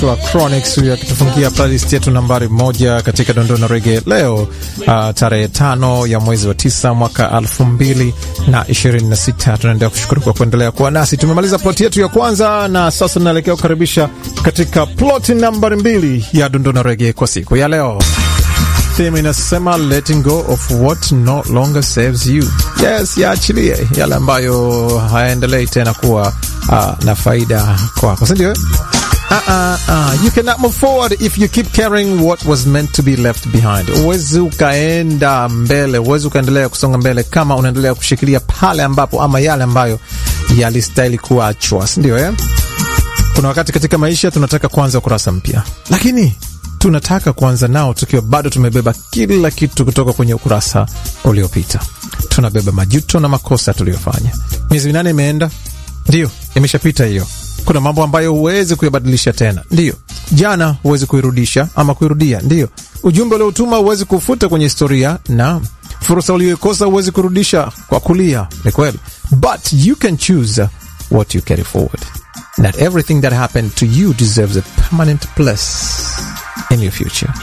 wa Chronics akitufungia playlist yetu nambari moja katika dondoo na rege leo, uh, tarehe tano ya mwezi wa tisa mwaka elfu mbili na ishirini na sita. Tunaendelea kushukuru kwa kuendelea kuwa nasi. Tumemaliza ploti yetu ya kwanza na sasa tunaelekea kukaribisha katika ploti nambari mbili ya dondoo na rege kwa siku ya leo. Theme inasema letting go of what no longer serves you. Yes, yaachilie yale ambayo hayaendelei tena kuwa uh, na faida kwako, si ndio? Uh, uh, uh. You cannot move forward if you keep carrying what was meant to be left behind. Uwezi ukaenda mbele, uwezi ukaendelea kusonga mbele kama unaendelea kushikilia pale ambapo ama yale ambayo yalistahili kuachwa, si ndio eh? Kuna wakati katika maisha tunataka kuanza ukurasa mpya, lakini tunataka kuanza nao tukiwa bado tumebeba kila kitu kutoka kwenye ukurasa uliopita. Tunabeba majuto na makosa tuliyofanya. Miezi minane imeenda, ndiyo, imeshapita hiyo. Kuna mambo ambayo huwezi kuyabadilisha tena, ndiyo. Jana huwezi kuirudisha ama kuirudia, ndiyo. Ujumbe uliotuma huwezi kufuta kwenye historia, na fursa uliyoikosa huwezi kurudisha kwa kulia, ni kweli, but you can choose what you carry forward. Not everything that happened to you deserves a permanent place in your future.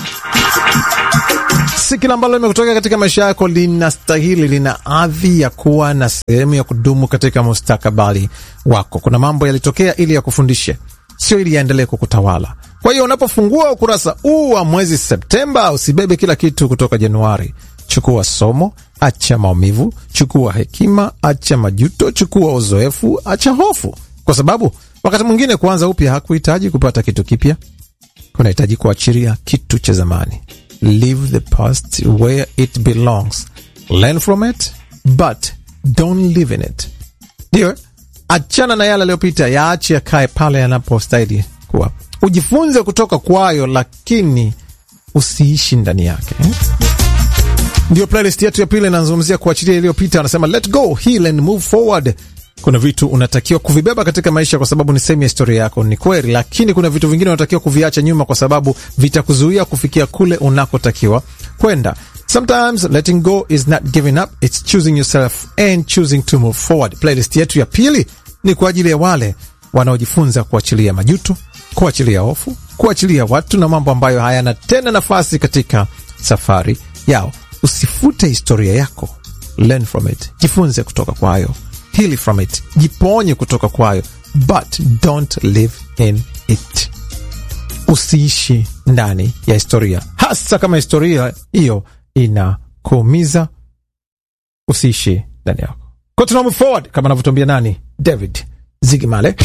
Si kila ambalo limekutokea katika maisha yako linastahili, lina adhi ya kuwa na sehemu ya kudumu katika mustakabali wako. Kuna mambo yalitokea ili yakufundishe, sio ili yaendelee kukutawala. Kwa hiyo unapofungua ukurasa huu wa mwezi Septemba, usibebe kila kitu kutoka Januari. Chukua somo, acha maumivu. Chukua hekima, acha majuto. Chukua uzoefu, acha hofu, kwa sababu wakati mwingine kuanza upya hakuhitaji kupata kitu kipya kunahitaji kuachilia kitu cha zamani. Leave the past where it belongs, learn from it but don't live in it. Ndio, achana na yale yaliyopita, yaache yakae pale yanapostahili kuwa. Ujifunze kutoka kwayo, lakini usiishi ndani yake. Ndio playlist yetu ya pili inazungumzia kuachilia iliyopita. Anasema let go, heal and move forward. Kuna vitu unatakiwa kuvibeba katika maisha kwa sababu ni sehemu ya historia yako, ni kweli, lakini kuna vitu vingine unatakiwa kuviacha nyuma kwa sababu vitakuzuia kufikia kule unakotakiwa kwenda. Sometimes letting go is not giving up, it's choosing yourself and choosing to move forward. Playlist yetu ya pili ni kwa ajili ya wale wanaojifunza kuachilia majuto, kuachilia hofu, kuachilia watu na mambo ambayo hayana tena nafasi katika safari yao. Usifute historia yako, learn from it, jifunze kutoka kwayo heal from it, jiponye kutoka kwayo, but don't live in it. Usiishi ndani ya historia, hasa kama historia hiyo inakuumiza. Usiishi ndani yako. Kwa tuna move forward kama anavyotuambia nani, David Zigimale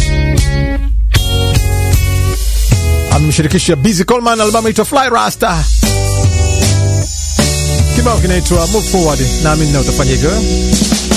amemshirikisha Busy Coleman, albamu inaitwa Fly Rasta, kibao kinaitwa Move Forward, naamini na utafanya hivyo